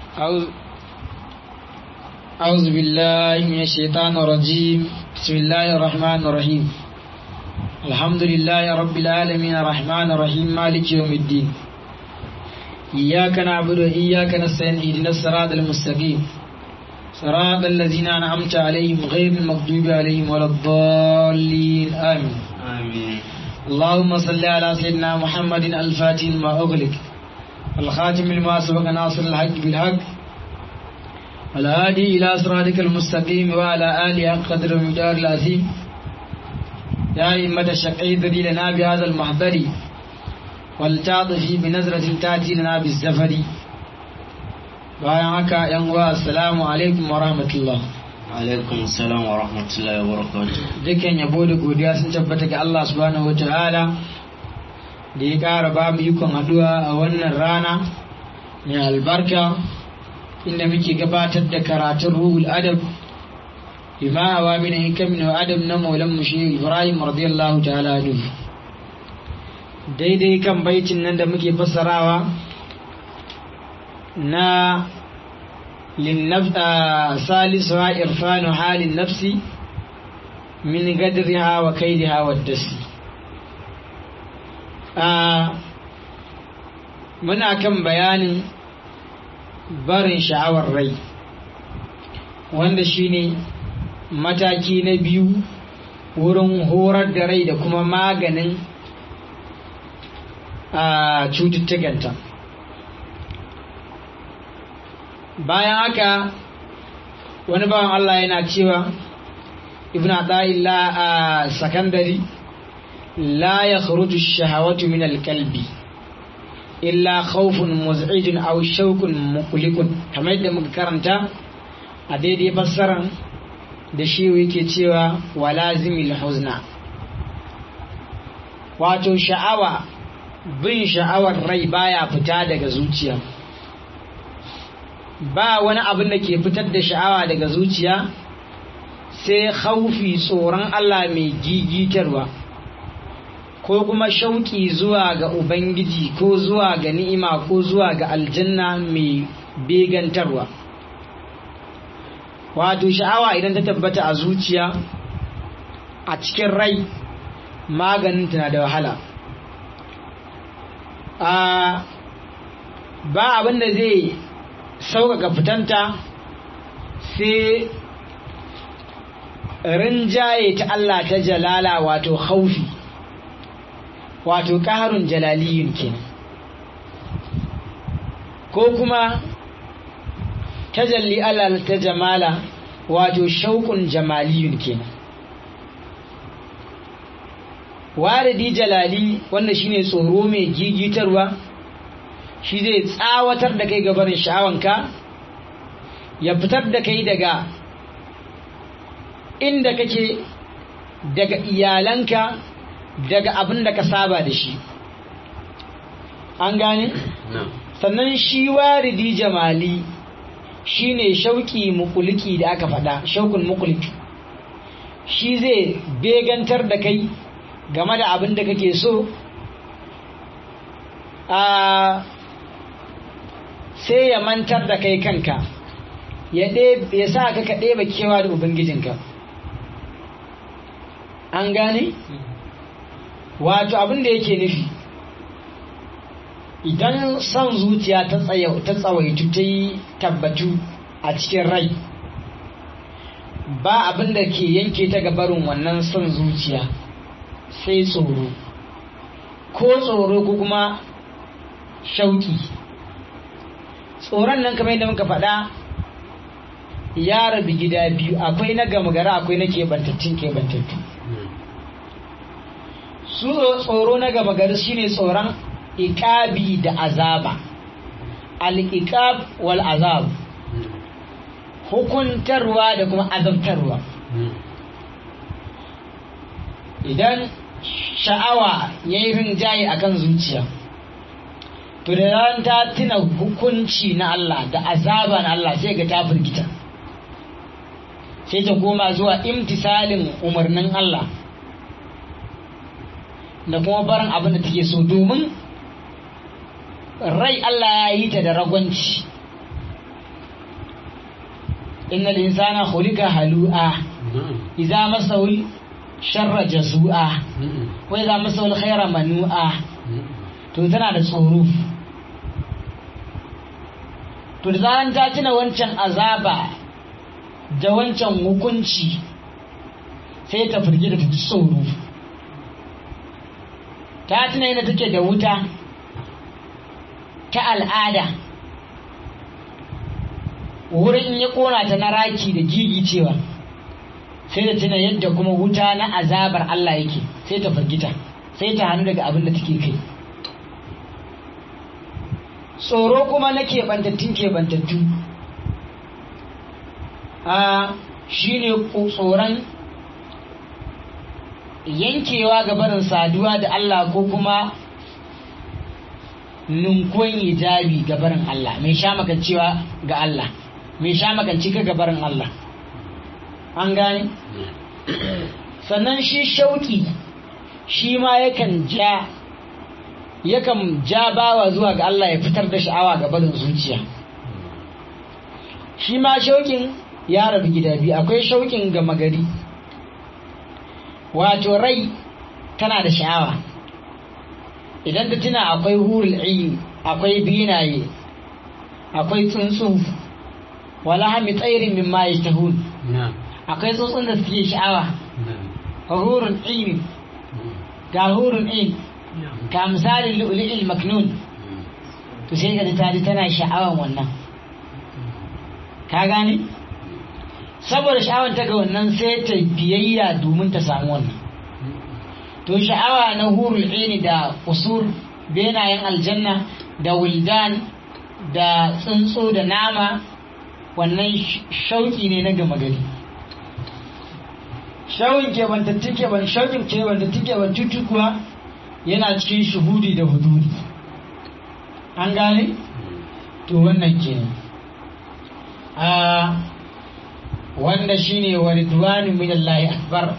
أعوذ أعوذ بالله من الشيطان الرجيم بسم الله الرحمن الرحيم الحمد لله رب العالمين الرحمن الرحيم مالك يوم الدين إياك نعبد وإياك نستعين اهدنا الصراط المستقيم صراط الذين أنعمت عليهم غير المغضوب عليهم ولا الضالين آمين آمين اللهم صل على سيدنا محمد الفاتح لما أغلق الخاتم لما سبق ناصر الحق بالحق الهادي إلى صراطك المستقيم وعلى آله حق قدر المدار العظيم يا أئمة الشقي ذي لنا بهذا المحضر والتعطفي بنظرة تأتي لنا بالزفر bayan haka yan uwa assalamu alaikum wa rahmatullah alaikum salam wa rahmatullahi wa barakatuh dukkan yabo da godiya sun tabbata ga Allah subhanahu wa ta'ala da ya ƙara ba mu ikon haɗuwa a wannan rana mai albarka inda muke gabatar da karatun ruhul adab bima awa min hikamin wa adab na maulan mu shehu ibrahim radiyallahu ta'ala anhu daidai kan baitin nan da muke fassarawa na salisuwa irfanu halin nafsi min gadriha wa kaidiha wa dasi muna kan bayanin barin sha'awar rai wanda shine mataki na biyu wurin horar da rai da kuma maganin cututtukanta bayan haka wani bawan Allah yana cewa ibn Ata'illah a sakandari la ya kharuju shahawatu min alkalbi illa khawfun muz'ijun aw shawkun muqlikun kamar yadda muka karanta a daidai fassaran da shi yake cewa walazimil huzna wato sha'awa bin sha'awar rai baya fita daga zuciya ba wani abin da ke fitar da sha'awa daga zuciya sai haufi tsoron Allah mai gigitarwa ko kuma shauki zuwa ga Ubangiji ko zuwa ga ni'ima ko zuwa ga aljanna mai begantarwa wato sha'awa idan ta tabbata a zuciya a cikin rai maganin tana da wahala a ba abin da zai sauƙaƙa fitanta sai rinjaye ta Allah ta jalala wato haufi wato ƙarun jalaliyun kenan ko kuma tajalli Allah ta jamala wato shauƙun jamaliyun kenan waridi jalali wanda shine tsoro mai gigitarwa shi zai tsawatar da kai gabarin sha'awanka ya fitar da kai daga inda kake daga iyalanka daga abin da ka saba da shi an gane? sannan shi waridi jamali shine shauki mukuliki da aka faɗa shaukun mukuliki shi zai begantar da kai game da abin da kake so a sai ya mantar da kai kanka ya sa ka ka ɗeba kewa da ubangijinka an gane wato abin da yake nufi idan son zuciya ta tsawaitu ta yi tabbatu a cikin rai ba abin da ke yanke ta gabarin wannan son zuciya sai tsoro ko tsoro ko kuma shauki tsoron nan kamar yadda muka faɗa ya rabi gida biyu akwai na gama gara akwai na kebantattun kebantattu su tsoro na gama gari shine tsoron iƙabi da azaba al-iqab wal azab hukuntarwa da kuma azabtarwa idan sha'awa ya yi rinjaye a kan zuciya to da ran ta tuna hukunci na Allah da azaba na Allah sai ga ta firgita sai ta koma zuwa imtisalin umarnin Allah da kuma barin abin da take so domin rai Allah ya yi ta da ragwanci innal insana khuliqa halu'a idza masahu sharra jazu'a wa idza masahu khaira manu'a to tana da tsoro to da zaran ta tuna wancan azaba da wancan hukunci sai ta firgita ta ji tsoro ta tuna yana take da wuta ta al'ada wurin in ya kona ta na raki da gigi cewa sai da tuna yadda kuma wuta na azabar Allah yake sai ta firgita sai ta hannu daga abin da take kai tsoro kuma na keɓantattun keɓantattu a shi ne tsoron yankewa ga barin saduwa da Allah ko kuma ninkon hijabi ga barin Allah mai sha makancewa ga Allah mai sha makanci ga barin Allah an gane sannan shi shauki shi ma yakan ja yakan ja bawa zuwa ga Allah ya fitar da sha'awa ga barin zuciya shi ma shaukin ya rabu gida biyu akwai shaukin gama gari wato rai tana da sha'awa idan ta tuna akwai hurul ayin akwai binaye akwai tsuntsu wala hami tsairin min ma yashtahun akwai tsuntsun da suke sha'awa hurul ayin ga hurul ayin ka misalin lu'lu'il maknun to sai ga ta ji tana sha'awan wannan ka gane saboda sha'awan ta ga wannan sai ta biyayya domin ta samu wannan to sha'awa na hurul ini da usur benayen aljanna da wildan da tsuntsu da nama wannan shauki ne na gama gari shaukin kebantattun keban shaukin kebantattun kebantattu kuwa yana cikin shuhudi da hududi an gane to wannan kenan a wanda shine wa ridwanu min Allah akbar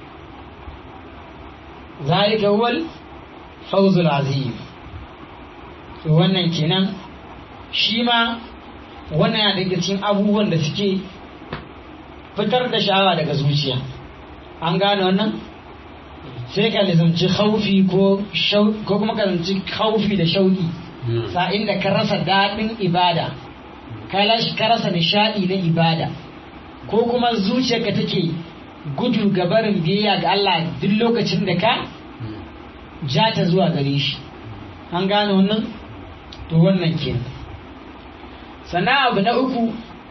zalika huwal fawzul azim to wannan kenan shi ma wannan yana daga cikin abubuwan da suke fitar da sha'awa daga zuciya an gane wannan sai ka lizamci khaufi ko ko kuma ka lizamci khaufi da shauki sa'in da ka rasa daɗin ibada ka rasa nishaɗi na ibada ko kuma zuciyarka take gudu ga barin biyayya ga Allah duk lokacin da ka ja ta zuwa gare shi an gane wannan to wannan ke sannan abu na uku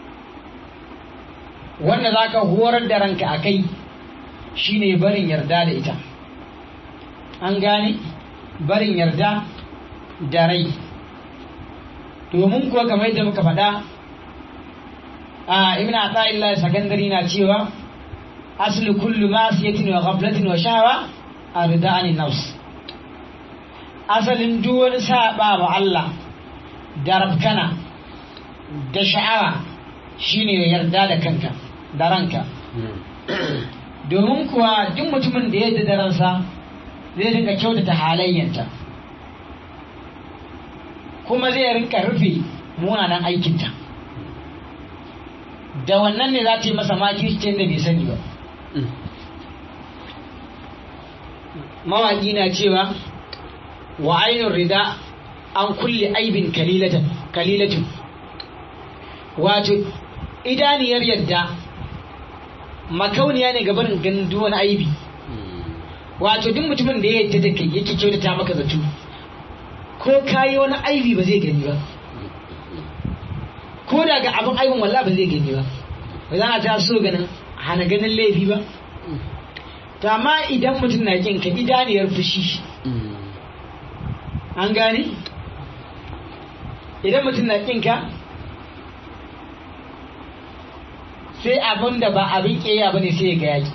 wanda za ka horar da ranka a kai shine barin yarda da ita an gane barin yarda da rai domin kuwa kamar yadda muka faɗa a ibn ata'illah sakandari na cewa asli kullu masiyatin wa ghaflatin wa shahwa arda anin nafs asalin duk wani saba wa Allah da rabkana da sha'awa shine yarda da kanka da ranka domin kuwa duk mutumin da yadda da ransa zai dinga kyautata halayyanta kuma zai rinka rufe munanan aikinta da wannan ne za ta yi masa makircin da bai sani ba mawaƙi na cewa wa ainihin rida an kulle aibin kalilatin wato idaniyar yadda makauniya ne gabanin ganin wani aibi wato duk mutumin da ya yadda da kai yake kyautata maka zato ko kayi wani aibi ba zai gani ba ko da ga abin aibin walla ba zai gani ba ba za a ta so ganin hana ganin laifi ba to amma idan mutum na kin ka idaniyar fushi an gane idan mutum na kin ka sai abin da ba abin ƙeya ba ne sai ya ga yaki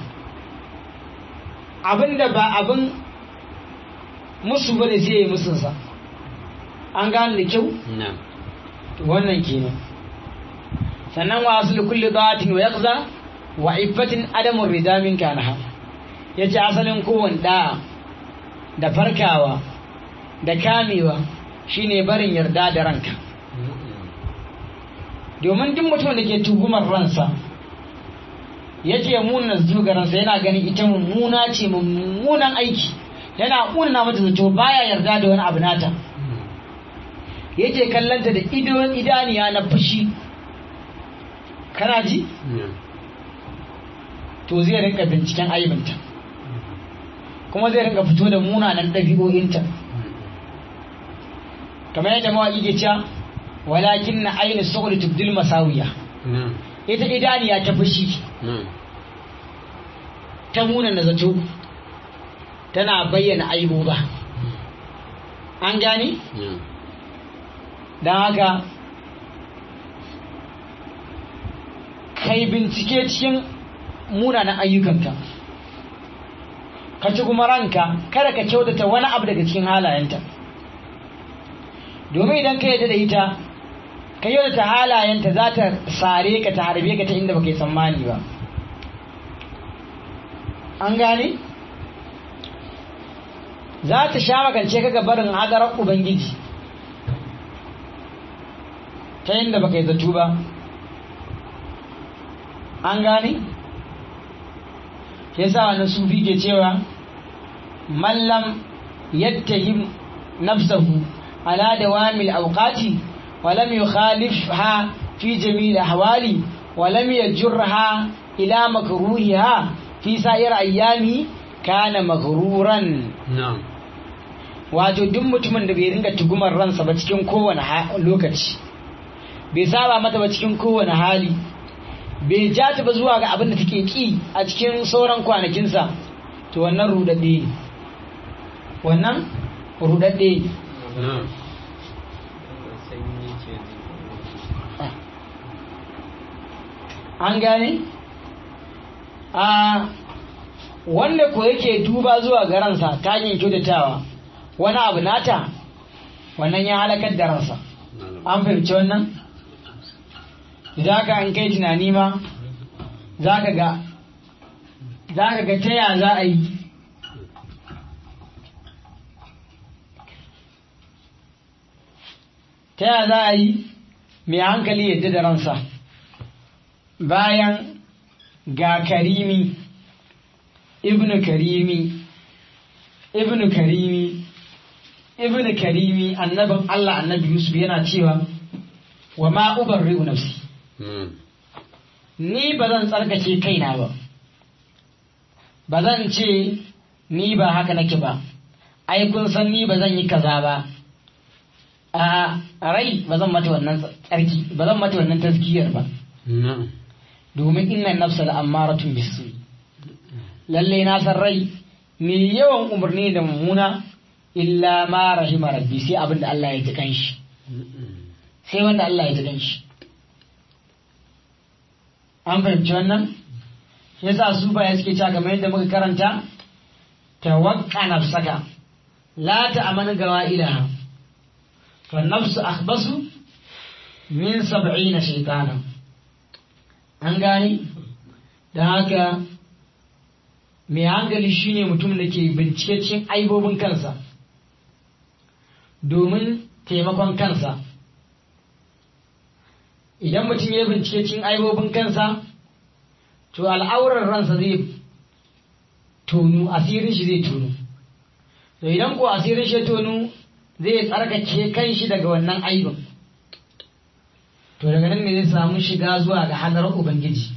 abin da ba abin musu ba ne sai ya yi musunsa an gane da kyau wannan kenan sannan wa asali kulli da'atin wa yaqza wa iffatin adamun rida min kanaha yace asalin kowanne da da farkawa da kamewa shine barin yarda da ranka domin duk mutum da ke tugumar ransa yake muna zuga ransa yana ganin ita mummuna ce mummunan aiki yana ƙunna mata zato baya yarda da wani abu nata yake kallanta da idaniya na fushi kana ji to zai rinka binciken aibinta kuma zai rinka fito da munanan ɗabi'o'inta kamar yadda mawaƙi ke cewa walakin na aini saboda tubdil masawiya ita idaniya ta fushi ta munana zato tana bayyana aibu ba an gane? don haka kai bincike cikin munanan ayyukanka ka ci kuma ranka kada ka kyautata wani abu daga cikin halayenta domin idan ka yadda da ita ka kyautata halayenta za ta sare ka ta harbe ka ta inda baka yi tsammani ba an gane za ta sha makance ka barin hadarar ubangiji ta inda baka yi zato ba an gane yasa wani sufi ke cewa mallam yattahim nafsahu ala dawamil awqati wa lam yukhalifha fi jami'il ahwali wa lam yajurha ila makruhiha fi sa'ir ayyami kana maghruran na'am wato duk mutumin da bai ringa tugumar ransa ba cikin kowane lokaci bai saba mata ba cikin kowane hali bai ja ta ba zuwa ga abin da take ki a cikin sauran kwanakinsa to wannan rudadde ne wannan rudadde na'am an gane a wanda ko yake duba zuwa ga ransa ta hanyar kyautatawa wani abu nata wannan ya halakar da ransa an fahimci wannan za ka an kai tunani ma za ka ga za ka ga ta ya za a yi ta ya za a yi mai hankali yadda da ransa bayan ga karimi ibnu karimi ibnu karimi ibnu karimi annabin Allah annabi Yusuf yana cewa wa ma ubarri'u nafsi ni ba zan tsarkake kaina ba ba zan ce ni ba haka nake ba ai kun san ni ba zan yi kaza ba a rai ba zan mata wannan tsarki ba zan mata wannan tazkiyar ba na'am domin inna nafsa da ammaratun bisu lalle na san rai mai yawan umarni da mummuna illa ma rahima rabbi sai abin da Allah ya ji kanshi sai wanda Allah ya ji kanshi an fahimci wannan yasa su baya suke cewa kamar yadda muka karanta tawakka nafsaka la ta'amanu gawa ilaha fa nafsu akhbasu min sab'ina shaytana an gane da haka mai hankali shine mutum da ke bincike cikin aibobin kansa domin taimakon kansa idan mutum ya bincike cikin aibobin kansa to al'aurar ransa zai tonu asirin shi zai tonu to idan ko asirin shi tonu zai tsarkake kan shi daga wannan aibin to daga nan ne zai samu shiga zuwa ga hannun ubangiji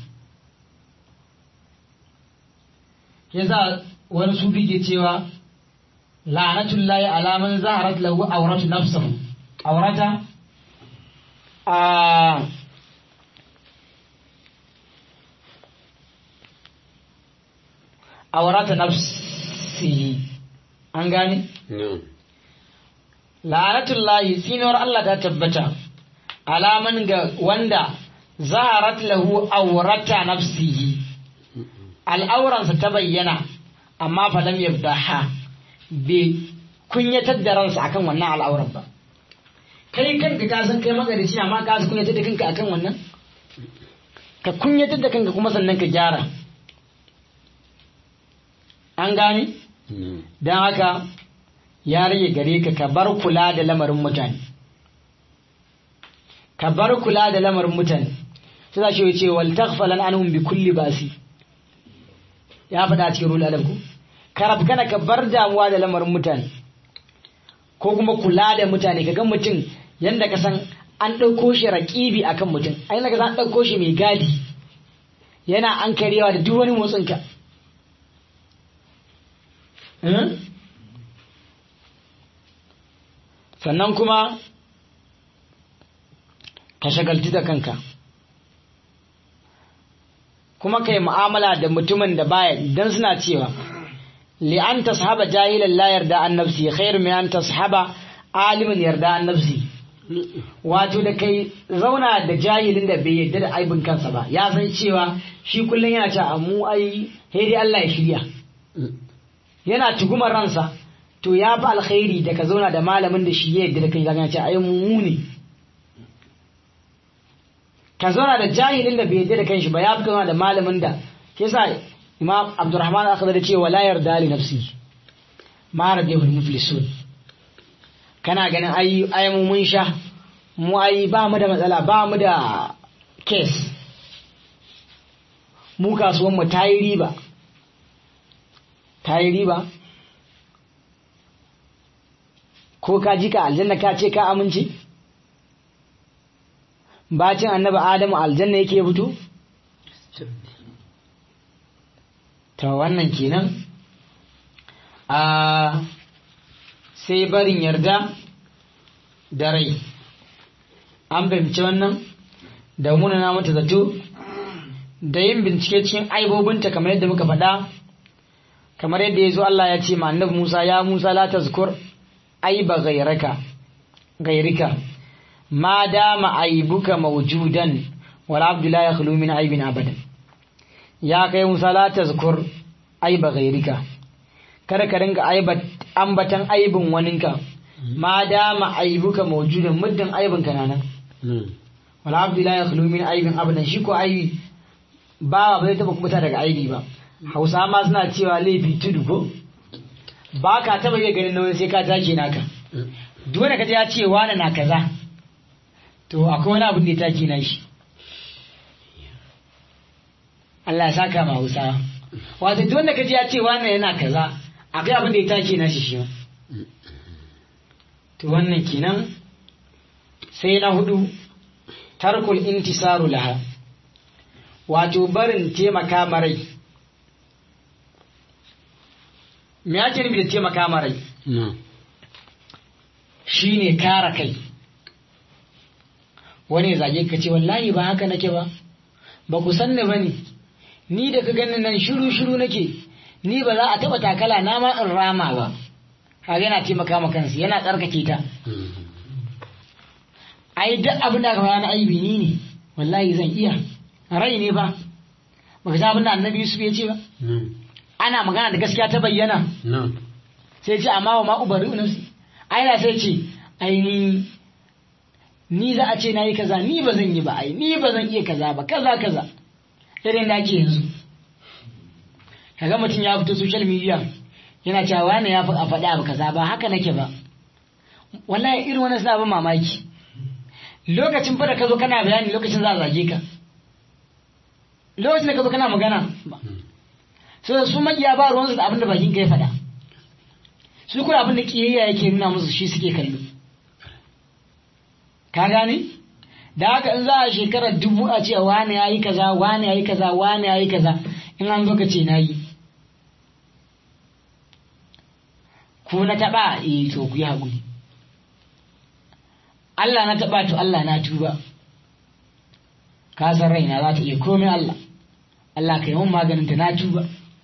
yasa wani sufi ke cewa la'anatullahi alaman zaharat lahu auratu nafsahu aurata a aurata nafsihi an gane na'am la'anatullahi tsinuwar Allah ta tabbata alaman ga wanda zaharat lahu aurata nafsihi al'auransa ta bayyana amma fa lam yafdaha bai kunyatar da ransa akan wannan al'auran ba kai kanka ka san kai magarici amma ka san kunyatar da kanka akan wannan ka kunyatar da kanka kuma sannan ka gyara an gane na'am don haka ya rage gare ka ka bar kula da lamarin mutane ka bar kula da lamarin mutane sai za shi ce wal taghfalan anhum bi kulli basi ya faɗa cikin rul adam ku karab kana ka bar damuwa da lamarin mutane ko kuma kula da mutane ka ga mutum yanda ka san an ɗauko shi raƙibi akan mutum ai ka san an ɗauko shi mai gadi yana an karewa da duk wani motsinka sannan kuma ka shagaltu da kanka kuma ka yi mu'amala da mutumin da baya don suna cewa li'an tashaba jahilan la yarda an nafsi khairu min an tashaba alimin yarda an nafsi wato da kai zauna da jahilin da bai yarda da aibin kansa ba ya san cewa shi kullum yana ta mu ai dai Allah ya shirya yana tugumar ransa to ya fi alkhairi da ka zauna da malamin da shi ya yarda da kai zaka ce ai mu ne ka zauna da jahilin da bai yarda da kanshi ba ya fi zauna da malamin da ke sa imam abdurrahman aka da cewa la yarda li nafsi ma rabihu muflisun kana ganin ai ai mu mun sha mu ai ba mu da matsala ba mu da case mu kasuwan mu ta yi riba ta yi riba ko ka ji ka aljanna ka ce ka amince bacin annabi adamu aljanna yake fito ta wannan kenan a sai barin yarda da rai an fahimci wannan da munana mata zato da yin bincike cikin aibobinta kamar yadda muka faɗa kamar yadda ya zo Allah ya ce ma annabi Musa ya Musa la tazkur aiba gairaka gairika ma dama aibuka mawjudan wal abdu la yakhlu min aibin abadan ya kai Musa la tazkur aiba gairika kada ka ringa aibat ambatan aibin waninka ma dama aibuka mawjudan muddin aibin ka nan wal abdu la yakhlu min aibin abadan shi ko aibi ba ba zai taba kubuta daga aibi ba hausa ma suna cewa laifi tudu ko ba ka taba iya ganin nauyin sai ka take naka dole ka ya ce wani na kaza to akwai wani abin da ya take na shi Allah ya saka ma hausa wato dole ka ya ce wani yana kaza akwai abin da ya take na shi shi to wannan kenan sai na hudu tarkul intisaru laha wato barin taimaka marai me ake nufi da taimaka marai shi ne kara kai wani zage ka ce wallahi ba haka nake ba ba ku san ni ba ne ni da ka ganin nan shiru shiru nake ni ba za a taba takala na ma in rama ba kaga yana taimaka ma kansa yana tsarkake ta ai duk abin da aka bayana aibi ni ne wallahi zan iya rai ne ba baka san abin da annabi Yusuf ya ce ba ana magana da gaskiya ta bayyana sai ce amma wa ma ubari nafsi ai da sai ce ai ni ni za a ce nayi kaza ni ba zan yi ba ai ni ba zan iya kaza ba kaza kaza irin da ake yanzu kaga mutum ya fito social media yana cewa wani ya a faɗi abu kaza ba haka nake ba wallahi irin wani suna ban mamaki lokacin fa da ka zo kana bayani lokacin za a zage ka lokacin da ka zo kana magana so su makiya ba ruwansu da abin da bakin ka ya faɗa su kuma abin da kiyayya yake nuna musu shi suke kallo ka gane da haka in za a shekarar dubu a ce wane ya yi kaza wane ya yi kaza wane ya yi kaza in an zo ka ce na yi ku na taɓa eh to ku yi haƙuri Allah na taɓa to Allah na tuba ka san raina za ta iya komai Allah Allah ka yi mun maganin ta na tuba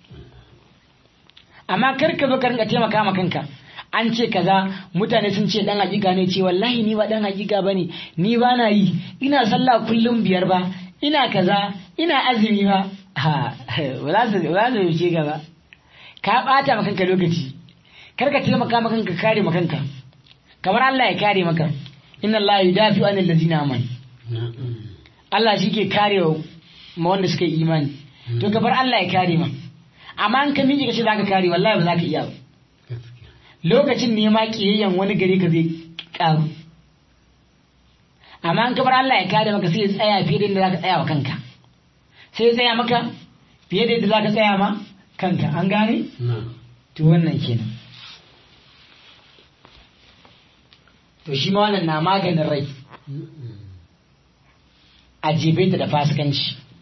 amma kar ka zo ka rinka taimaka ma kanka an ce kaza mutane sun ce dan hakika ne ce wallahi ni ba dan hakika bane ni ba na yi ina sallah kullum biyar ba ina kaza ina azumi ba ha wala su wala su ce gaba ka bata ma kanka lokaci kar ka taimaka ma kanka kare ma kanka kamar Allah ya kare maka inna Allah yudafi anil ladina amanu Allah shi ke kare ma wanda suka yi imani to ka bar Allah ya kare ma amma an ka miƙe ka ce za ka kare wallahi ba za ka iya ba lokacin ne ma ƙiyayyen wani gare ka zai ƙaru amma an kabar Allah ya kare maka sai ya tsaya fiye da yadda zaka tsaya wa kanka sai ya tsaya maka fiye da yadda zaka tsaya ma kanka an gane to wannan kenan to shi ma wannan na maganin rai a jebe ta da fasikanci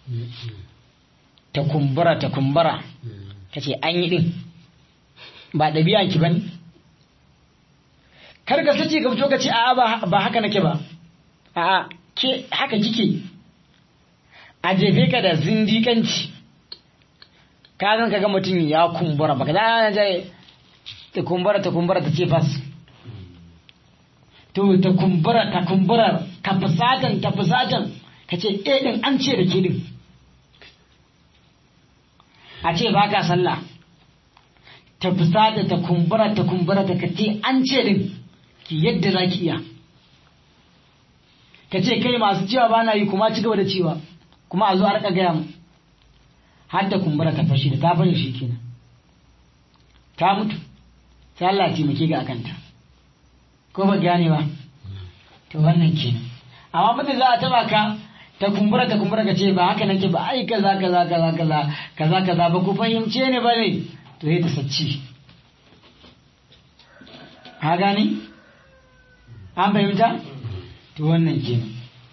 ta kumbura ta kumbura ta ce an yi din ba ɗabi'a ki bane kar ka sace ka fito ka ce a'a ba haka nake ba a'a ke haka kike a jefe ka da zindikanci ka zan ka ga mutum ya kumbura baka za je ta kumbura ta kumbura ta ce fas to ta kumbura ta kumbura ka fusatan ta fusatan ka ce eh din an ce da ke din a ce ba ka sallah ta fusata ta kumbura ta kumbura ta ka ce an ce din ki yadda za ki iya ka ce kai masu cewa ba na yi kuma ci gaba da cewa kuma a zo a rika gaya mu har da kumbura ta fashi da ta fashe shi kenan ta mutu sai Allah ya taimake ga akanta ko ba gane ba to wannan kenan amma mutum za a taba ka ta kumbura ta kumbura ka ce ba haka nake ba ai kaza kaza kaza kaza kaza kaza ba ku fahimce ne ba ne to sai ta sacci ha gane an fahimta to wannan kenan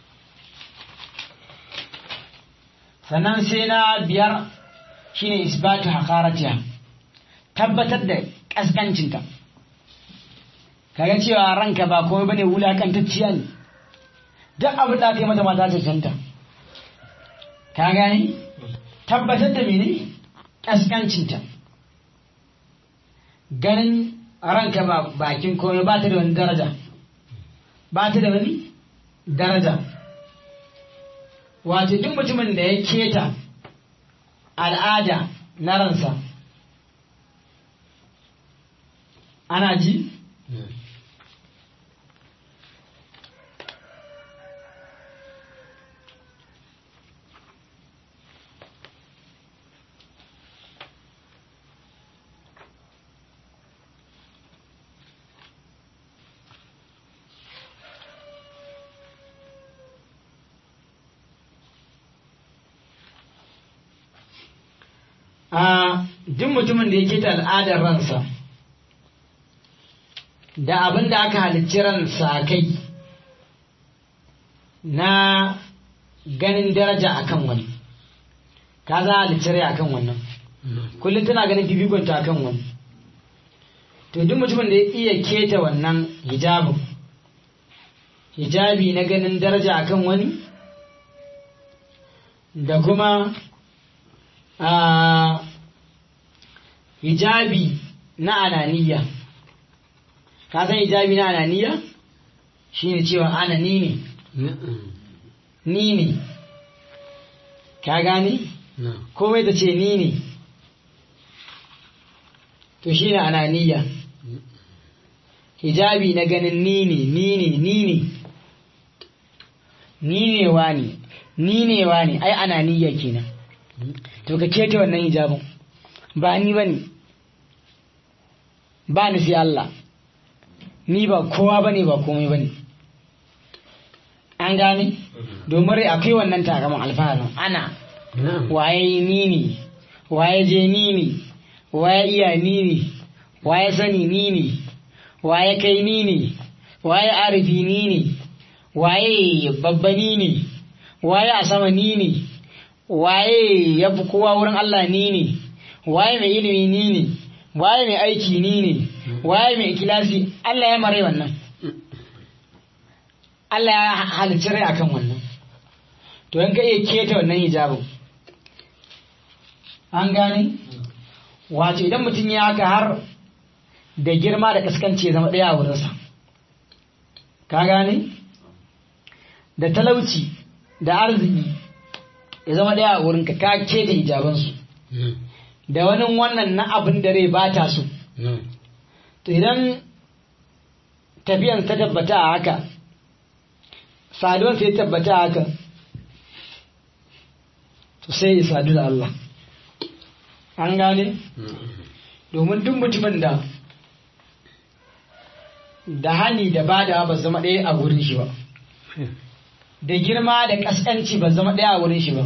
sannan sai na biyar shine isbatu hakaratiya tabbatar da kaskancinta kaga cewa ranka ba komai bane wulakantacciya ne duk abin da aka yi mata mata cancanta ka gani tabbatar da mene kaskancinta ganin ranka ba bakin komai ba ta da wani daraja ba ta da wani daraja wato duk mutumin da ya keta al'ada na ransa ana ji a duk mutumin da ya keta al'adar ransa da abin da aka halicci ransa kai na ganin daraja akan wani ka za halicci rai akan wannan kullum tana ganin fifikonta akan wani to duk mutumin da ya iya keta wannan hijabin hijabi na ganin daraja akan wani da kuma a hijabi na ananiya ka san hijabi na ananiya shine cewa ana ni ne ni ne ka gani komai ta ce ni ne to shine ananiya hijabi na ganin ni ne ni ne ni ne ni ne wani ni ne wani ai ananiya kenan to ka kete wannan hijabin ba ni ba ne ba ni sai Allah ni ba kowa ba ne ba komai ba ne an gane domin rai akwai wannan takaman alfaharin ana waye ni ne waye je ni ne waye iya ni ne waye sani ni ne waye kai ni ne waye arifi ni ne waye babba ni ne waye a sama ni ne waye ya fi kowa wurin Allah ni ne waye mai ilimi ni ne waye mai aiki ni ne waye mai ikilasi Allah ya mare wannan Allah ya halicci rai akan wannan to in ka iya keta wannan hijabin an gane wato idan mutum ya haka har da girma da kaskanci ya zama ɗaya a wurinsa ka gane da talauci da arziki ya zama ɗaya a wurinka ka keta hijabansu da wani wannan na abin da rai ba ta so to idan tafiyan ta tabbata a haka saduwan sai tabbata a haka to sai ya sadu da Allah an gane domin duk mutumin da da hani da bada ba zama ɗaya a wurin shi ba da girma da kaskanci ba zama ɗaya a wurin shi ba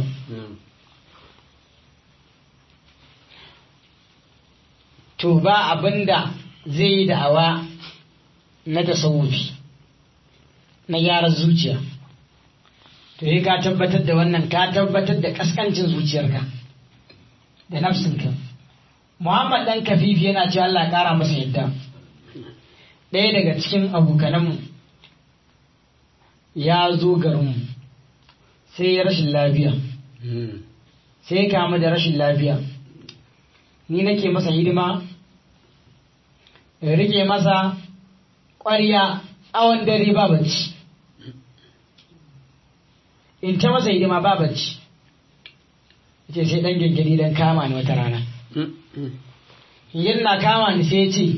to ba abinda zai yi da'awa na tasawufi na gyaran zuciya to yi ka tabbatar da wannan ka tabbatar da kaskancin zuciyarka da nafsinka muhammad dan kafifi yana cewa Allah kara masa yadda ɗaya daga cikin abokananmu ya zo garinmu sai ya rashin lafiya sai ya kama da rashin lafiya ni nake masa hidima rike masa ƙwarya tsawon dare ba bacci in ta masa hidima ba bacci ce sai ɗan gyangyari don kama ni wata rana yin na kama ni sai ce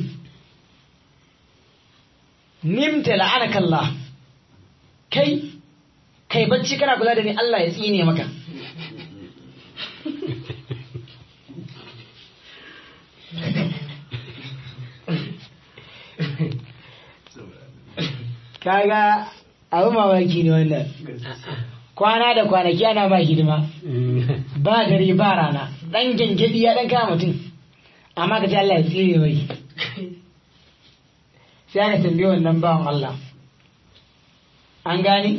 nimta la'anakallah kai kai bacci kana kula da ni Allah ya tsine maka kaga abu mamaki ne wannan kwana da kwanaki ana ba hidima ba dare ba rana dan gengedi ya dan kama mutum amma ka ji Allah ya tsire mai sai aka tambaye wannan bawan Allah an gani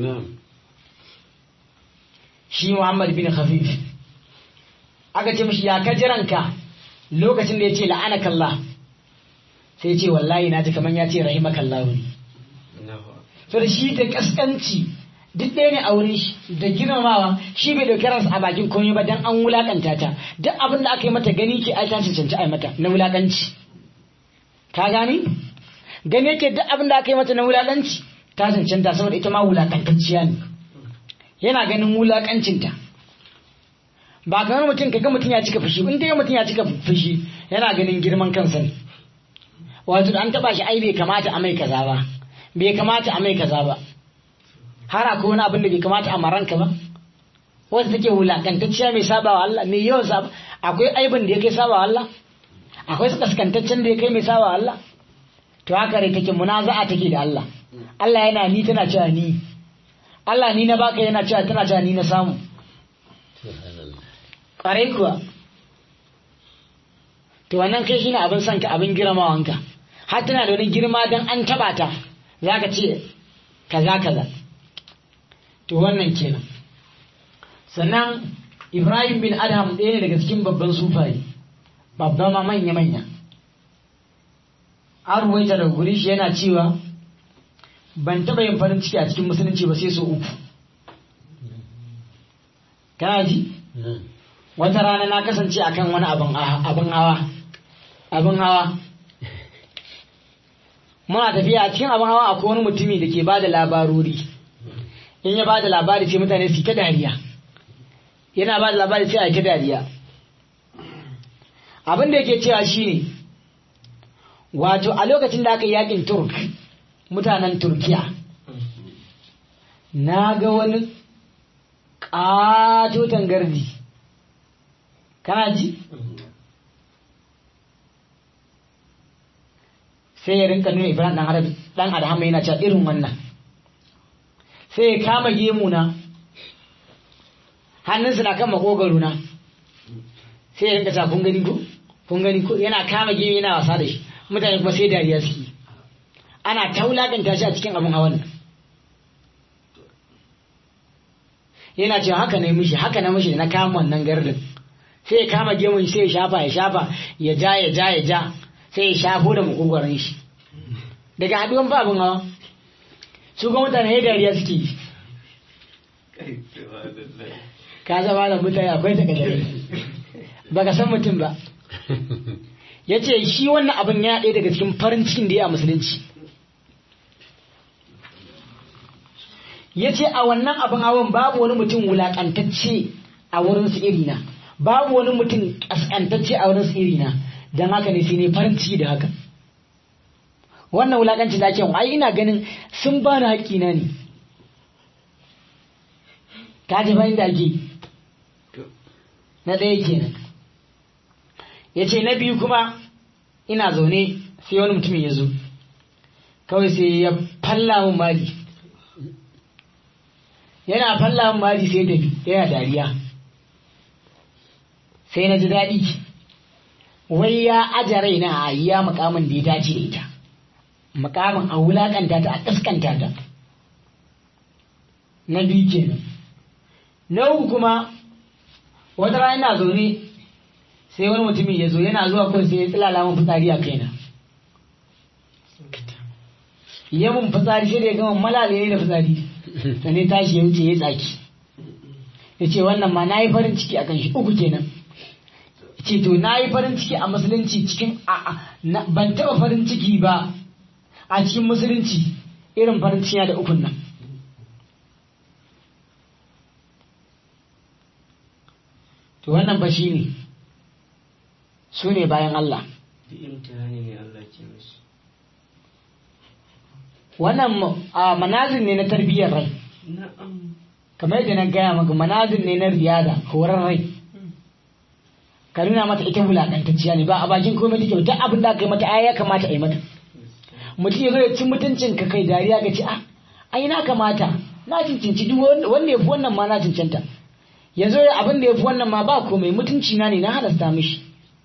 shi Muhammad bin Khafif aka ce mishi ya kajiranka lokacin da ya ce la'anakallah sai ya ce wallahi na ji kaman ya ce rahimakallahu ne to da shi da kaskanci duk ɗaya ne a wurin shi da girmamawa shi bai dauki ransa a bakin komai ba dan an wulakanta ta duk abin da aka yi mata gani ke ai ta cancanci ai mata na wulakanci ka gani gani yake duk abin da aka yi mata na wulakanci ta cancanta saboda ita ma wulakantacciya ne yana ganin wulakancinta ba kamar mutum kaga mutum ya cika fushi in kaga mutum ya cika fushi yana ganin girman kansa ne wato da an taba shi ai bai kamata a mai kaza ba bai kamata a mai kaza ba har akwai wani abin da bai kamata a maranka ba wanda take wulakantacciya mai sabawa Allah mai yawan saba akwai aibin da ya kai sabawa Allah akwai kaskantaccen da ya kai mai sabawa Allah to haka rai take munaza'a take da Allah Allah yana ni tana cewa ni Allah ni na baka yana cewa tana cewa ni na samu ƙwarai kuwa to wannan kai shine abin sanka abin girmawanka har tana da wani girma don an taba ta za ka ce kaza kaza to wannan kenan sannan ibrahim bin adam ɗaya ne daga cikin babban sufaye babban ma manya-manya an ruwaita daga guri shi yana cewa ban taɓa yin farin ciki a cikin musulunci ba sai so uku kana ji wata rana na kasance akan wani abin hawa abin hawa muna tafiya a cikin abin hawa akwai wani mutumi da ke ba da labarori in ya ba da labari sai mutane su ta dariya yana ba da labari sai a ta dariya abin da yake cewa shine wato a lokacin da aka yi yakin turk mutanen turkiya na ga wani ƙatoton gardi kana ji sai ya rinka nuna ibrahim dan adhama yana cewa irin wannan sai ya kama gemuna hannunsa na kan makogaro na sai ya rinka cewa kun gani ko kun gani ko yana kama gemu yana wasa da shi mutane kuma sai dariya suke ana ta wulakanta shi a cikin abin hawan yana cewa haka na mishi haka na mishi na kama wannan gardin sai ya kama gemun sai ya shafa ya shafa ya ja ya ja ya ja sai ya shafo da makogoron shi daga haduwan ba abin hawa su ga mutane ya dariya suke yi ka zama da mutane akwai ta kadare ba ka san mutum ba ya ce shi wannan abin ya ɗaya daga cikin farin cikin da ya musulunci ya ce a wannan abin hawan babu wani mutum wulaƙantacce a wurin su irina babu wani mutum ƙasƙantacce a wurin su irina don haka ne sai ne farin ciki da haka wannan wulaƙancin da ake ai ina ganin sun ba ni haƙƙina ne ka ji bayan da ake na ɗaya kenan ya ce na biyu kuma ina zaune sai wani mutumin ya zo kawai sai ya falla mun mali yana falla mari sai tafi yana dariya sai na ji daɗi wai ya aja raina a iya mukamin da ya dace da ita mukamin a wulakanta ta a kaskanta ta na biyu kenan na uku kuma wata rana ina zaune sai wani mutumin ya zo yana zuwa kawai sai ya tsilala min fitsari a kaina ya mun fitsari sai da ya gama malale ne da fitsari sannan tashi ya wuce ya tsaki ya ce wannan ma na yi farin ciki akan shi uku kenan ce to na yi farin ciki a musulunci cikin ban taɓa farin ciki ba a cikin musulunci irin farin ciki da ukun nan to wannan ba shi ne su ne bayan Allah duk imtihani ne Allah ke musu wannan manazin ne na tarbiyyar rai na'am kamar yadda na gaya maka manazin ne na riyada horar rai ka nuna mata ita wulakantacciya ne ba a bakin komai take duk abin da aka yi mata ai ya kamata a yi mata mutum ya zo ya ci mutuncin ka kai dariya ga ci a ai na kamata na cincinci duk wanda ya fi wannan ma na cincanta ya zo abin da ya fi wannan ma ba komai mutunci na ne na halasta mishi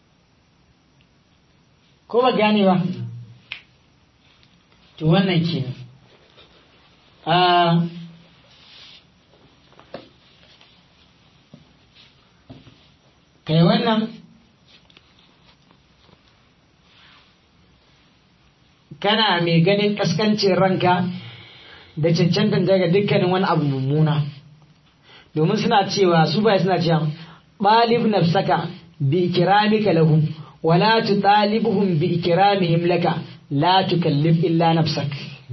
ko ba gane ba to wannan kenan kai wannan kana mai ganin kaskancin ranka da cancantan daga dukkanin wani abu mummuna domin suna cewa su bai suna cewa ɓalib nafsaka bi ikramika lahu wala tutalibuhum bi ikramihim laka la tukallif illa nafsak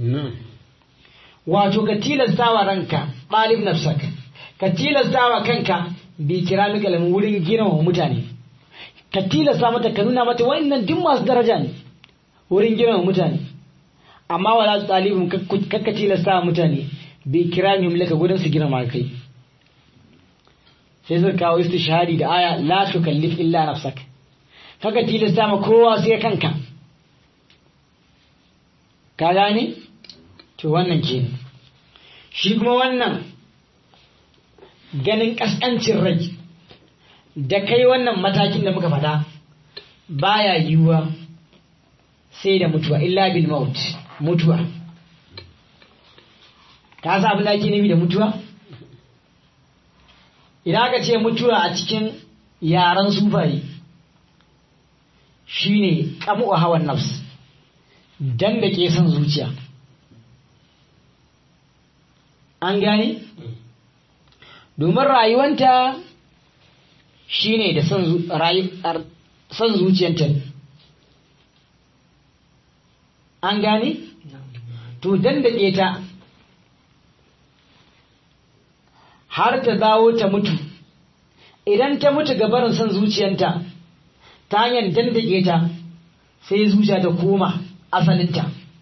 wato ka tilastawa ranka ɓalib nafsak ka tilastawa kanka bi ikramika lahu wurin girmama mutane ka tilasta mata ka nuna mata wa'annan duk masu daraja ne wurin girmama mutane amma wala tutalibuhum kakka tilastawa mutane bi ikramihim laka gudun su girmama kai sai suka kawo istishhadi da aya la tukallif illa nafsak kaka tilasta ma kowa sai kanka ka gane to wannan ke shi kuma wannan ganin kaskancin rai da kai wannan matakin da muka faɗa baya yiwuwa sai da mutuwa illa bil maut mutuwa ka sa abin da ake nufi da mutuwa idan aka ce mutuwa a cikin yaren sufaye shine kamu hawan nafs dan da ke son zuciya an gane domin rayuwanta shine da son zuciyanta an gane to dan da ta har ta dawo ta mutu idan ta mutu gabarin son zuciyanta ta hanyar dandake ta sai zuciya ta koma asalinta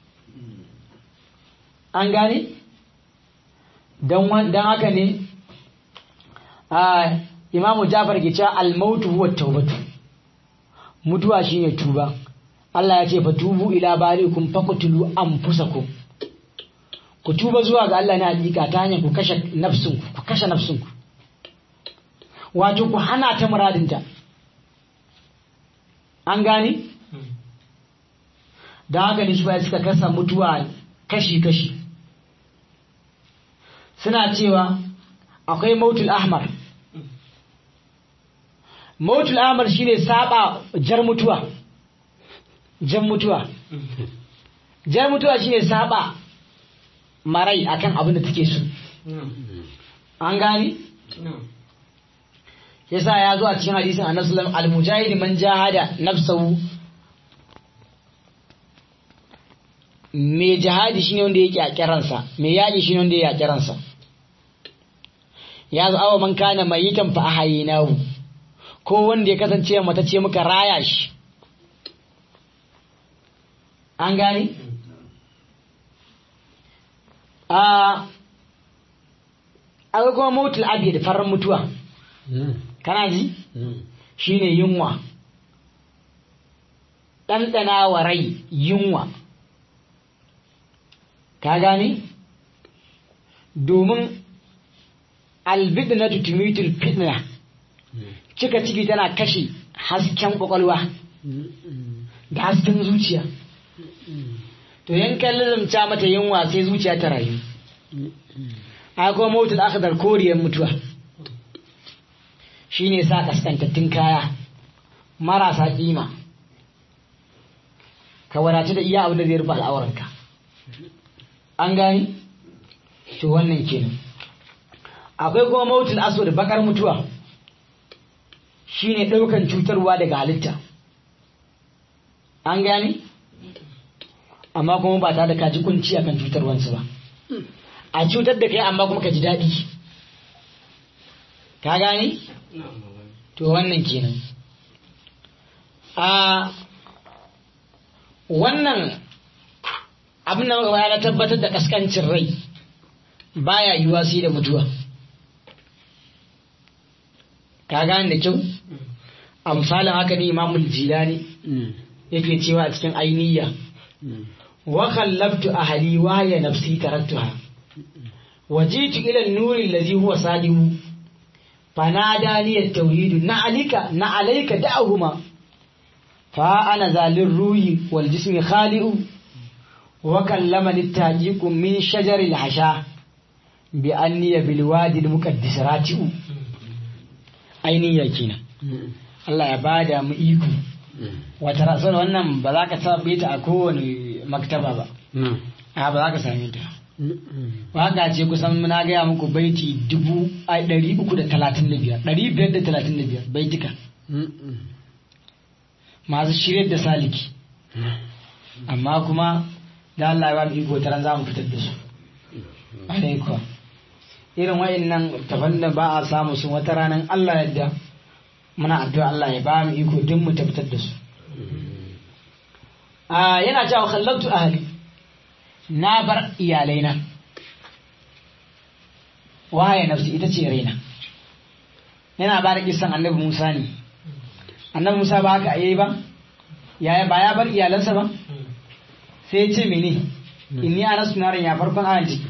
an gane don haka ne a imamu jafar ke cewa almautu huwa taubatu mutuwa shine tuba Allah ya ce fa tubu ila barikum faqtulu anfusakum ku tuba zuwa ga Allah na hakika ta hanyar ku kashe nafsinku ku kashe nafsinku wato ku hana ta muradinta an gane da haka ne shi suka kasa mutuwa kashi-kashi suna cewa akwai mautul ahmar mautul ahmar shine saba jar mutuwa jar mutuwa jar mutuwa shine saba marai akan abin da take so an gani yasa ya zo a cikin hadisin annabi sallallahu alaihi al-mujahid man jahada nafsahu me jihadi shine wanda yake a kiransa me yaƙi shine wanda yake a kiransa ya zo awa man kana mayitan fa ahayinahu ko wanda ya kasance mata ce muka raya shi an gani a akwai kuma mautul abiyar farar mutuwa kana ji shine yunwa ɗanɗana wa rai yunwa ka gane domin albidnatu tumitul fitna cika ciki tana kashe hasken kwakwalwa da hasken zuciya to yankan lazumta mata yunwa sai zuciya ta rayu a kuma mautul akhdar koriyar mutuwa shine sa kaskantattun kaya marasa kima ka wadatu da iya abin da zai rufe al'auranka an gani to wannan kenan akwai kuma mautul aswad bakar mutuwa shine ɗaukan cutarwa daga halitta an gani amma kuma ba tare da ka ji kunci akan cutarwansu ba a cutar da kai amma kuma ka ji daɗi ka gani to wannan kenan a wannan abin da muka na tabbatar da kaskancin rai baya yiwuwa sai da mutuwa ka gane da kyau a misalin haka ne imamul jilani yake cewa a cikin ainiya wa khallabtu ahli wa ya nafsi taraktuha wajitu ila an-nur allazi huwa sadihu fanadani at-tauhid na alika na alayka da'ahuma fa ana zalir ruhi wal jismi khali'u wa kallamani at-tajiq min shajar al-hasha bi anni bil wadi al-muqaddas rati'u ainiya kenan Allah ya bada mu iko wata rasar wannan ba za ka taɓe ta a kowane maktaba ba a ba za ka same ta waka ce kusan na gaya muku baiti dubu a ɗari uku da talatin da biyar ɗari biyar da talatin da biyar baitika masu shirya da saliki amma kuma da Allah ya ba mu iko taran za mu fitar da su alaikwa irin wa'annan tafan da ba a samu su wata ranar Allah yadda muna addu'a Allah ya ba mu iko duk mu tabbatar da su a yana cewa khallabtu ahli na bar iyalaina waye nafsi ita ce raina yana ba da kisan annabi Musa ne annabi Musa ba haka yayi ba yaya ba ya bar iyalansa ba sai ya ce mene inni anasu naran ya farkon ayan ciki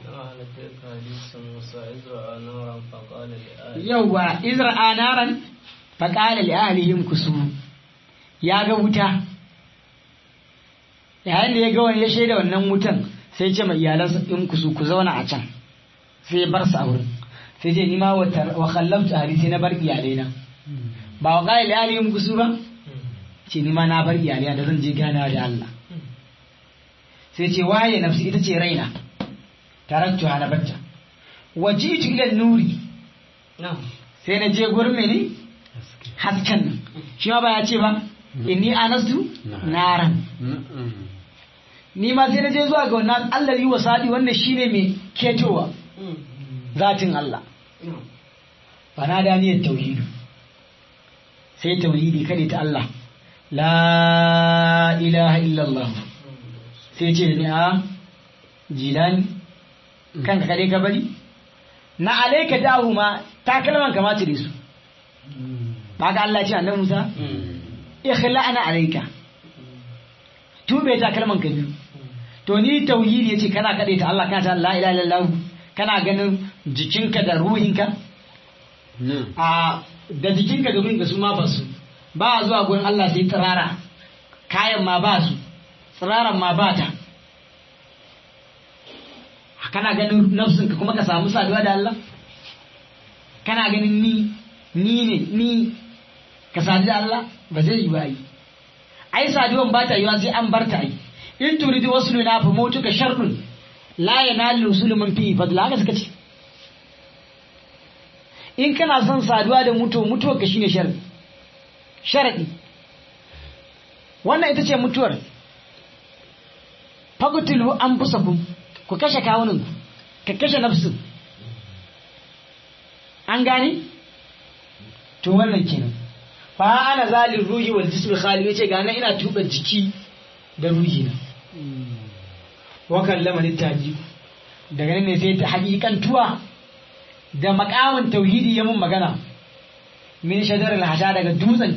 yauwa izra'a naran faƙala li ahlihim kusu ya ga wuta yayin da ya ga wani ya shaida wannan wutan sai ce mai iyalansa in kusu ku zauna a can sai bar su a wurin sai ce ni ma wa khallamtu ahli sai na bar iyalaina ba wa qala li ahlihim kusu ba ce ni ma na bar iyalaina da zan je ganawa da Allah sai ce waye nafsi ita ce raina taraktu na bacca wajitu ila nuri sai na je gurin mene hasken nan shi ma ba ya ce ba inni anastu naran ni ma sai na je zuwa ga wannan Allah yi wasadi wanda shine mai ketowa zatin Allah fa na da niyyar tauhidu sai tauhidi kade ta Allah la ilaha illallah sai ce ni a jilani kanka kade ka bari na alaika dahuma takalman kamata da su ba ga Allah ce annabi Musa ikhla'na alayka tube takalman ka biyu to ni tauhidi yace kana kade ta Allah kana ta la ilaha illallah kana ganin jikinka da ruhinka a da jikinka da ruhinka su ma ba su ba zuwa gurin Allah sai tsirara kayan ma ba su tsiraran ma ba ta kana ganin nafsinka kuma ka samu saduwa da Allah kana ganin ni ni ne ni ka sadu da Allah ba zai yi ba yi ai saduwan ba ta yiwa sai an bar ta yi in turidu wasu na fa mutu ka sharɗin la yanalu usul man fi fadla haka suka ce in kana son saduwa da mutuwa mutuwar ka shine sharadi sharadi wannan ita ce mutuwar fagutulu an fusakum ku kashe kawunan ka kashe nafsin an gane to wannan kenan fa ana zalin ruhi wal jismi khali yace ga nan ina tuba jiki da ruhi na wa kallama littaji daga nan ne sai ta hakikantuwa da makamin tauhidi ya mun magana min shajar al daga dutsen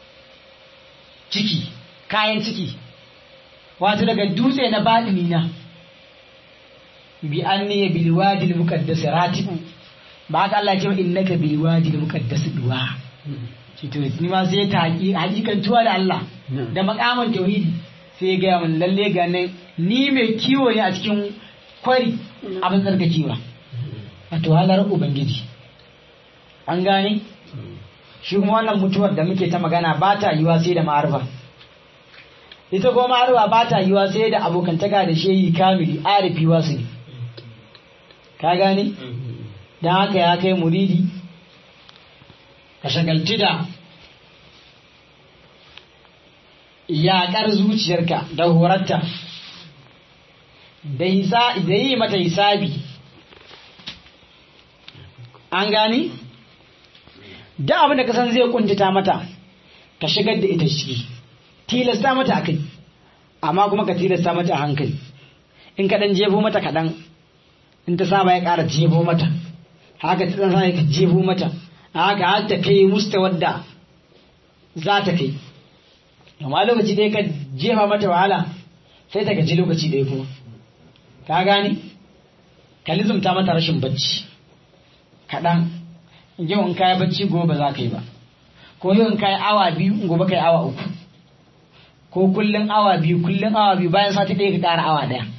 ciki kayan ciki wato daga dutse na badini na bi anni bil wadi al muqaddas ratibu ba haka Allah ya ce wa innaka bil wadi al muqaddas duwa ce to ni ma sai ta haƙi hakikantuwa da Allah da makaman tauhidi sai ya gaya min lalle ga nan ni mai kiwo ne a cikin kwari abin tsarkakewa wato halar ubangiji an gane shi kuma wannan mutuwar da muke ta magana ba ta yiwa sai da ma'arfa ita kuma ma'arfa ba ta yiwa sai da abokantaka da shehi kamili arifi wasu ne ka gane don haka ya kai muridi ka shagalci da yaƙar zuciyarka da horarta da yi mata hisabi an gani da abin da ka san zai kuntata mata ka shigar da ita ciki tilasta mata a kai amma kuma ka tilasta mata a hankali in ka ɗan jefo mata kaɗan in ta saba ya ƙara jefo mata haka ta ɗan ka jefo mata haka har ta kai musta wadda za ta kai amma lokaci ɗaya ka jefa mata wahala sai ta gaji lokaci ɗaya kuma ka gane ka lizumta mata rashin bacci kaɗan yau in kayi bacci gobe za ka yi ba ko yau in kayi awa biyu gobe ka yi awa uku ko kullum awa biyu kullum awa biyu bayan sati ɗaya ka ƙara awa ɗaya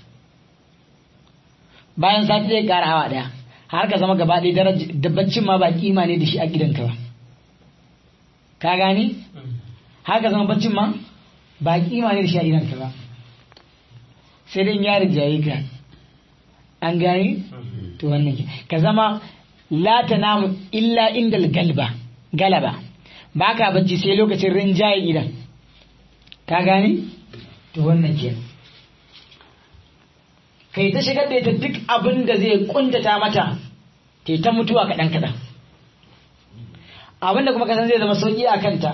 bayan sati ɗaya ka ƙara awa ɗaya har ka zama gaba ɗaya da baccin ma ba kima ne da shi a gidanka ba ka gane har ka zama baccin ma ba kima ne da shi a gidanka ba sai dai ya rijaye ka an gane to wannan ke ka zama la namu illa inda galba galaba ba ka bacci sai lokacin rinjaye idan ka gane to wannan ke kai ta shigar da ita duk abin da zai kuntata mata ta ta mutuwa kaɗan kaɗan abin da kuma kasan zai zama sauƙi a kanta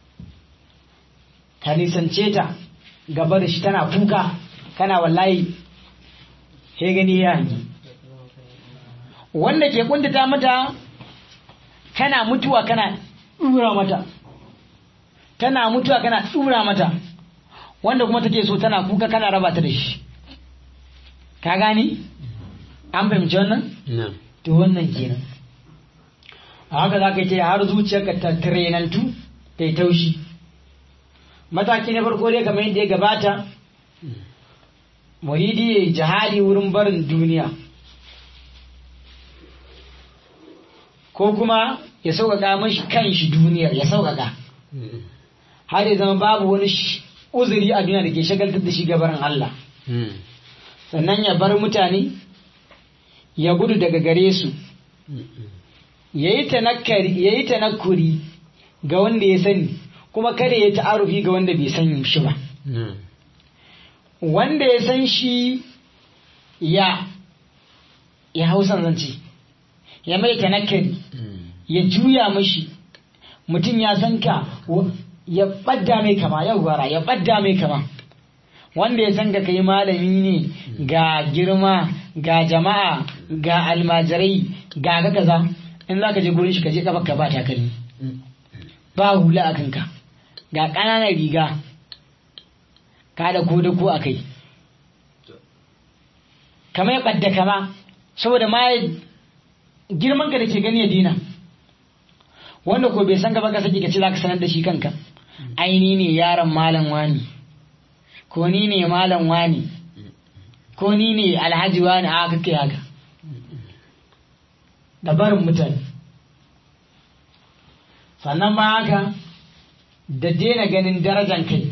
ka nisance ta gaba da shi tana kuka kana wallahi sai gani ya hangi wanda ke kuntata mata kana mutuwa kana ɗura mata tana mutuwa kana ɗura mata wanda kuma take so tana kuka kana raba ta da shi ka gani an fahimci wannan to wannan kenan a haka za ka yi ta har zuciyarka ta tirenantu ta yi taushi mataki na farko dai kamar yadda ya gabata muridi ya jihadi wurin barin duniya ko kuma ya sauƙaƙa mashi kan shi duniyar ya sauƙaƙa har ya zama babu wani uzuri a duniya da ke shagaltar da shi gabarin Allah sannan ya bar mutane ya gudu daga gare su ya yi tanakkuri ga wanda ya sani kuma kada ya ta'arufi ga wanda bai san shi ba wanda ya san shi ya ya hausan zance ya mai tanakkari ya juya mashi mutum ya san ka ya ɓadda mai kama yau gwara ya ɓadda mai kama wanda ya san ka kai malami ne ga girma ga jama'a ga almajirai ga ga kaza in za ka je gurin shi ka je kafa ka ba takalmi ba hula a kanka ga ƙananan riga ka da ko da ko a kai kama ya ɓadda kama saboda ma girman ka da ke gani ya dina wanda ko bai san gaba ka saki ka ce za ka sanar da shi kanka aini ne yaron malam wani ko ni ne malam wani ko ni ne alhaji wani a haka kai haka da barin mutane sannan ba haka da daina ganin darajan kai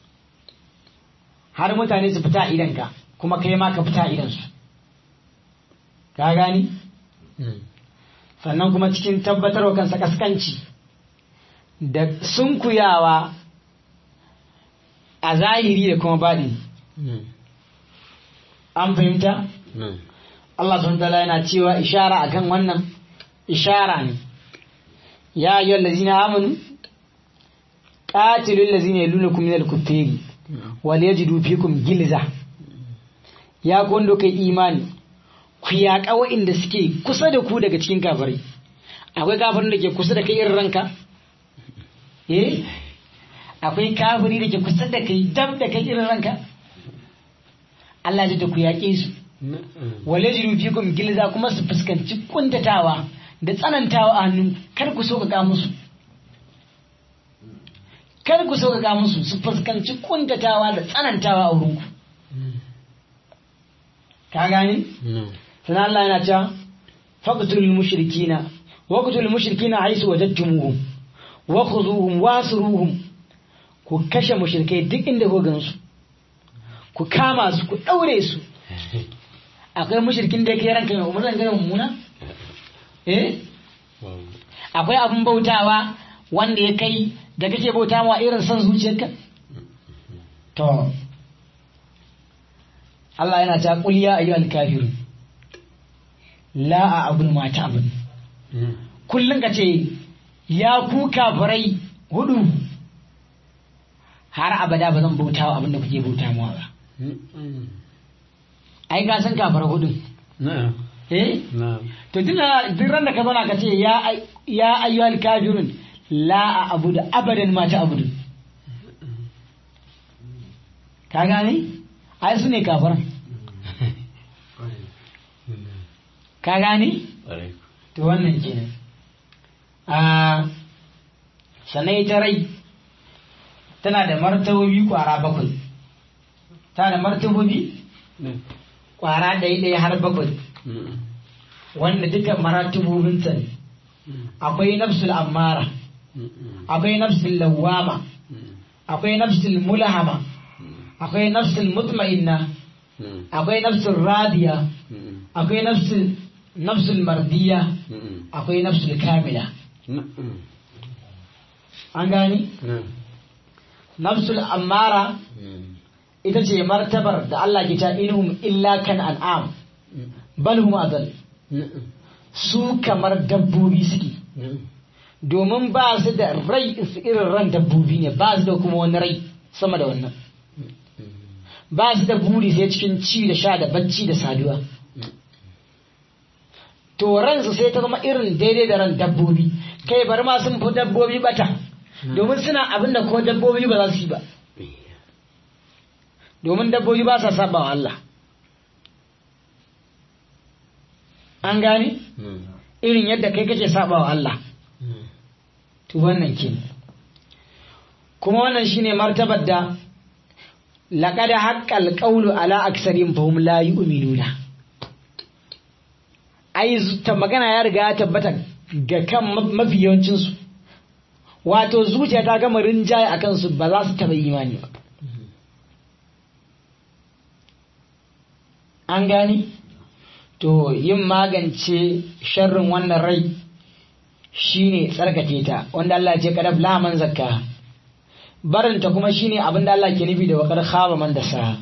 har mutane su fita idanka kuma kai ma ka fita idansu ka gani sannan kuma cikin tabbatarwa kansa kaskanci da sunkuyawa a zahiri da kuma baɗi an fahimta? Allah sun tala yana cewa ishara akan wannan ishara ne ya yi lazina amanu ƙatilun lazina ya luna kuma minal kufferi wal ya ji fikum gilza ya wanda kai imani ku yaƙa wa'inda suke kusa da ku daga cikin kafirai akwai kafirin da ke kusa da kai irin ranka eh akwai kafiri da ke kusa da kai dab da kai irin ranka Allah ya ku yaƙe su wale jiru fikum gilza kuma su fuskanci kuntatawa da tsanantawa a hannun kar ku sauƙaƙa musu kar ku sauƙaƙa musu su fuskanci kuntatawa da tsanantawa a wurinku ka gani sannan Allah yana cewa faqtul mushrikina waqtul mushrikina haisu wajadtumuhum wa khuzuhum wasruhum ku kashe mushrikai duk inda ku gansu ku kama su ku daure su akwai mushrikin da yake ranka mai umarnin ganin mummuna eh akwai abin bautawa wanda ya kai da kake bauta ma irin son zuciyarka to Allah yana ta qul ya ayyuhal kafirun la a'budu ma ta'bud kullun ka ce ya ku kafirai hudu har abada ba zan bauta wa abin da kuke bauta mawa ba ai ka san kafara hudu na'am eh na'am to tuna duk ran da ka zauna ka ce ya ay- ya ayyuhal kafirun la a'budu abadan ma ta'budu ka gane ai su ne kafiran ka gane ƙwarai to wannan kenan a sannan ita rai tana da martabobi kwara bakwai tana da martabobi kwara ɗaya ɗaya har bakwai wanda duka maratibobinta ne akwai nafsul ammara akwai nafsul lawama akwai nafsul mulahama akwai nafsul mutma'inna akwai nafsul radiya akwai nafsul nafsul mardiya akwai nafsul kamila an gani nafsul ammara ita ce martabar da Allah ke ta inhum illa kan an'am bal hum adal su kamar dabbobi suke domin ba su da rai su irin ran dabbobi ne ba su da kuma wani rai sama da wannan ba su da buri sai cikin ci da sha da bacci da saduwa to ransu sai ta zama irin daidai da ran dabbobi kai bari ma sun fi dabbobi bata domin suna abin da ko dabbobi ba za su yi ba domin dabbobi ba sa saba wa Allah an gane irin yadda kai kake saba wa Allah to wannan ke kuma wannan shine martabar da laqad haqqal qawlu ala aksarin fahum la yu'minuna ai ta magana ya riga ya tabbata ga kan mafi yawancin su wato zuciya ta gama rinjaye a kansu ba za su taɓa imani ba an gani to yin magance sharrin wannan rai shine tsarkake ta wanda Allah ce kadab laman zakka barinta kuma shine abin da Allah ke nufi da wakar khaba man da sa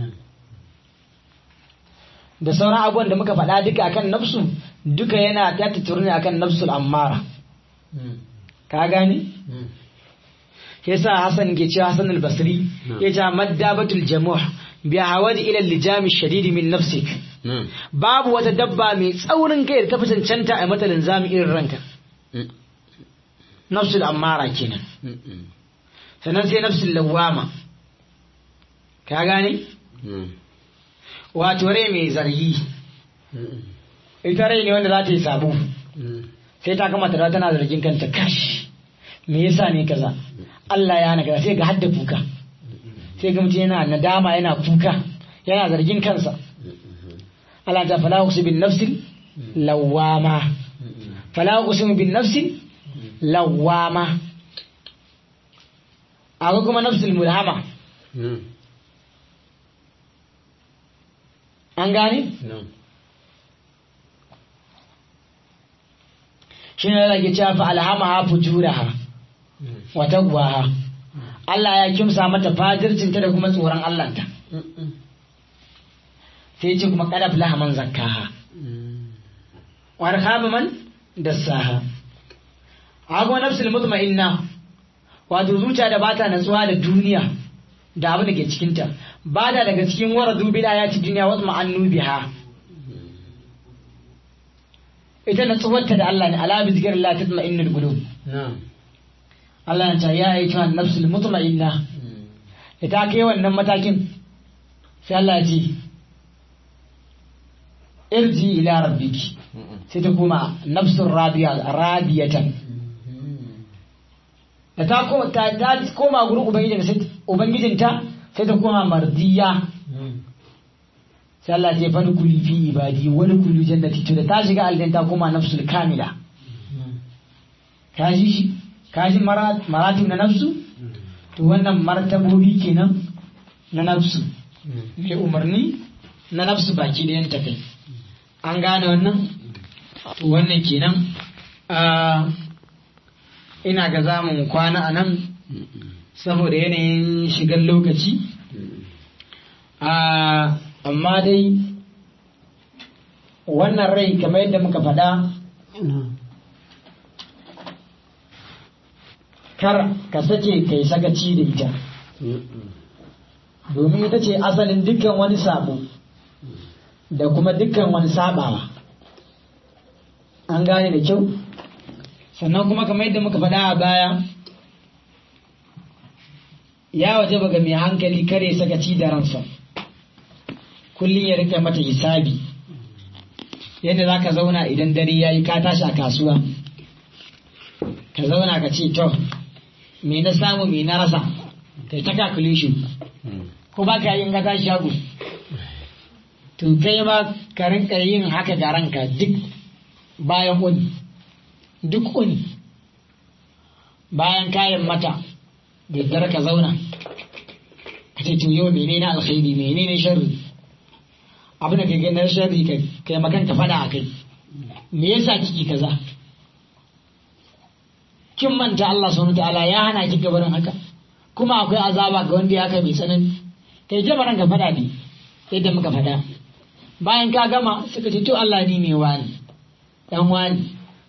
da sauran abubuwan da muka faɗa duka akan nafsu duka yana ya tatturu ne akan nafsul ammara ka gani yasa Hassan ke cewa Hassan al-Basri ya ce maddabatul jamuh bi hawadi ila al-lijam shadid min nafsik babu wata dabba mai tsaurin kai da ta fi cancanta a mata linzami irin ranka nafsul ammara kenan sannan sai nafsul lawama ka gane wato rai mai zargi ita rai ne wanda za ta yi sabo sai ta kama ta tana zargin kanta kashi me yasa ne kaza Allah ya naga sai ga hadda kuka sai ga mutum yana nadama yana kuka yana zargin kansa Allah ta fala uqsimu bin nafsil lawama fala uqsimu bin nafsil lawama akwai kuma nafsul mulhama an gane shi ne rage cewa fa alhamaha fujuraha wa taqwaha Allah ya kimsa mata fadircinta da kuma tsoron Allahnta sai ce kuma kadaf lahaman zakkaha wa khaba man dassaha ago nafsul mutma'inna wato zuciya da bata natsuwa da duniya da abin da ke cikinta ba da daga cikin waradu bil ayati dunya wa ma'annu biha ita natsuwarta da Allah ne ala bi zikr la tatma'innul qulub Allah ya ce ya ayyuha nafsul mutma'inna ita kai wannan matakin sai Allah ya ce irji ila rabbiki sai ta koma nafsun radiya radiyatan da ta koma ta ta koma gurin ubangijinta sai ubangijinta sai ta koma mardiya sai Allah ya fadi kuli fi ibadi wani kulu jannati to da ta shiga aljanna ta koma nafsul kamila ka ji shi ka ji maratu na nafsu to wannan martabobi kenan na nafsu mai umarni na nafsu baki da yanta kai an gane wannan to wannan kenan ina ga zamun kwana a nan saboda yanayin shigar lokaci amma dai wannan rai kamar yadda muka faɗa kar ka sake kai sakaci da ita domin ita ce asalin dukkan wani sabo da kuma dukkan wani sabawa an gane da kyau sannan kuma kamar yadda muka faɗa a baya ya waje ga mai hankali kare sakaci da ransa kullum ya rike mata hisabi yadda za ka zauna idan dare ya yi ka tashi a kasuwa ka zauna ka ce to me na samu me na rasa kai ta calculation ko ba ka yin gata shago to kai ma ka rinka yin haka ga ranka duk bayan uni duk uni bayan kayan mata da dare ka zauna ka ce to yau menene alkhairi menene sharri abin da kai ganin sharri kai kai makan ka fada a kai me yasa kiki kaza kin manta Allah subhanahu ta'ala ya hana ki gabarin haka kuma akwai azaba ga wanda ya kai mai tsanani kai jabaran ka fada ne yadda muka fada bayan ka gama suka ce to Allah ni ne wani dan wani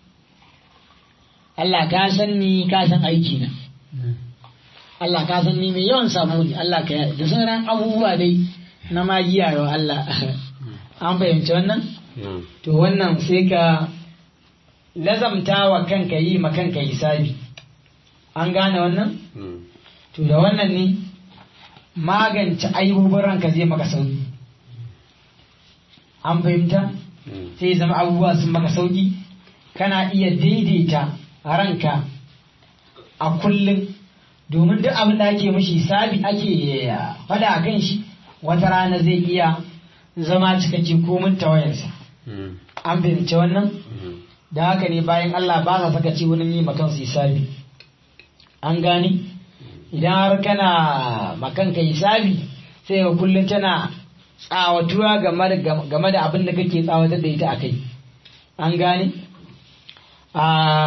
Allah ka san ni ka san aiki na Allah ka san ni mai yawan samu ne Allah ka da sauran abubuwa dai na magiya wa Allah an fahimci wannan to wannan sai ka lazamta wa kanka yi ma kanka hisabi an gane wannan to da wannan ne magance aibubin ranka zai maka sauki an fahimta sai zama abubuwa sun maka sauki kana iya daidaita ranka a kullum domin duk abin da ake mashi hisabi ake fada a kan shi wata rana zai iya zama cikakke komin tawayarsa an fahimci wannan da haka ne bayan Allah ba sa saka ci wurin yi makansu hisabi an gane idan har kana makanka hisabi sai ga kullum tana tsawatuwa game da abin da kake tsawatar da ita a kai an gane a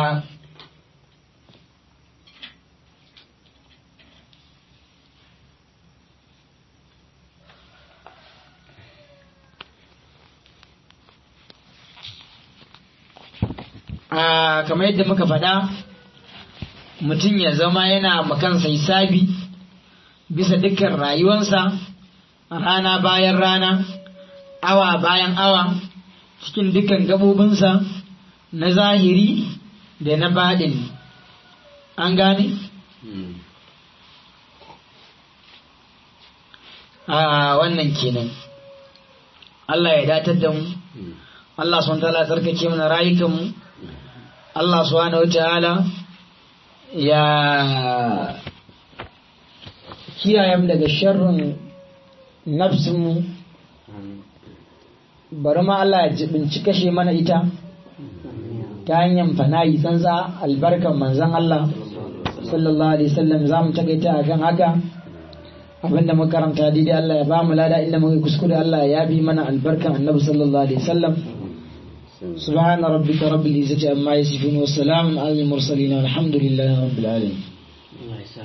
kamar yadda muka faɗa mutum ya zama yana makansa hisabi bisa dukkan rayuwansa rana bayan rana awa bayan awa cikin dukkan gabobinsa na zahiri da na baɗin an gane? a wannan kenan Allah ya datar da mu Allah sun tala tsarkake mana rayukanmu Allah subhanahu ta'ala ya kiyaye mu daga sharrin nafsinmu bari ma Allah ya jibinci kashe mana ita ta hanyar fanayi tsantsa albarkan manzan Allah sallallahu alaihi wasallam za mu takaita akan haka abinda muka karanta daidai Allah ya ba mu lada inda muka kuskure Allah ya bi mana albarkan annabi sallallahu alaihi wasallam سبحان ربك رب العزة عما يصفون وسلام على المرسلين والحمد لله رب العالمين